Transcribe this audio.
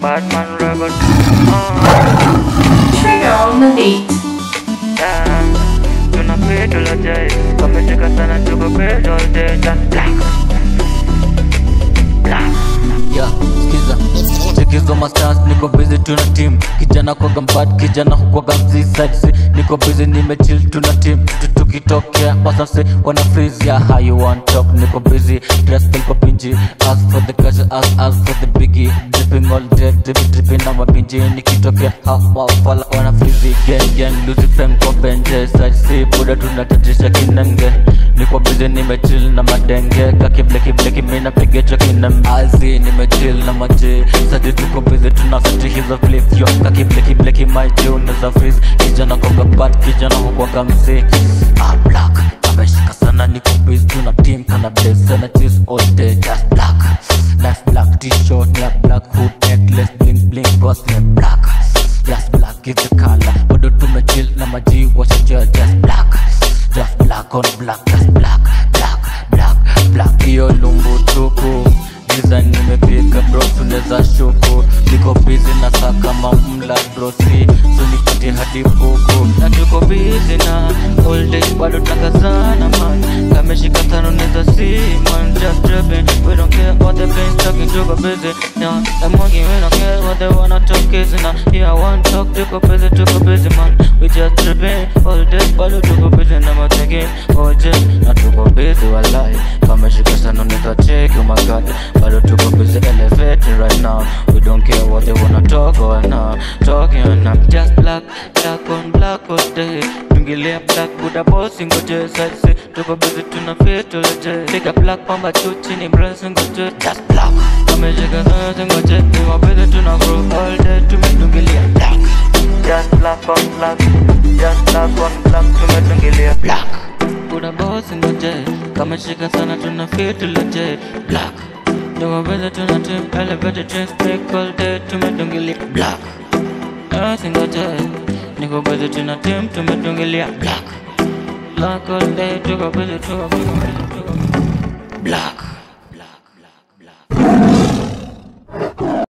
Batman record. Uh, Trigger on the beat. yeah. Tuna pedo la jai, kameshika sana tuko pedo all day. Just black. Black. Yeah, skiza chekizo masters niko busy tuna team kijana kwa gambad kijana hukwaga mziside si niko busy nimechill tuna team Tu- tukitokea wasase wana freeze yeah how you want talk niko busy dress kwa pinji ask for the cash ask ask for the biggie dripping all day dripping dripping na mapinji nikitokea hawa fala wana freeze gang gang lucy fem kwa benje side si buda tunatatisha kinenge niko busy nimechill na madenge kakibleki bleki mina pigecho kinem azi nimechill na maji sadi tuko busy tunasati hizo flip yo kakibleki bleki maji unaweza freeze kijana kwa gabat kijana huko kamsi ah black ameshika sana niko busy tuna team kana blaze sana cheese all day just black nice black t-shirt ya black hood necklace bling bling boss ya black just black is the color bado tumechill na maji washajua just black just black on black just black black black black hiyo lumbu tupu giza nimepiga bro tuneza shuku niko busy na saka mamla brosi so nipate hadi buku na tuko busy na all day bado tunakazana man kameshika tano neza si man just dripping we don't care what the pain talking tuko busy yeah the monkey we don't care what they wanna talk is na yeah one talk tuko busy tuko busy man we just dripping all day bado tuko busy na mateke all day na tuko busy walai kameshika sana neza check oh my god bado tuko busy elevating right now we don't care what they wanna talk or now talking and I'm just black black on black all day tungilia black buda boss ngoje sasa tuko busy tuna fit all day take a black pamba chuchi ni brass ngoje just black kameshika sana ngoje we busy tuna grow all day tumetungilia black just black on black just black on black tumetungilia black buda boss ngoje kameshika sana tuna fit all day black Ndio beza tuna team elevated train speak all day tumedungilia black Asingoje Niko beza tuna team tumedungilia black Black all day tuko beza tuko beza tuko Black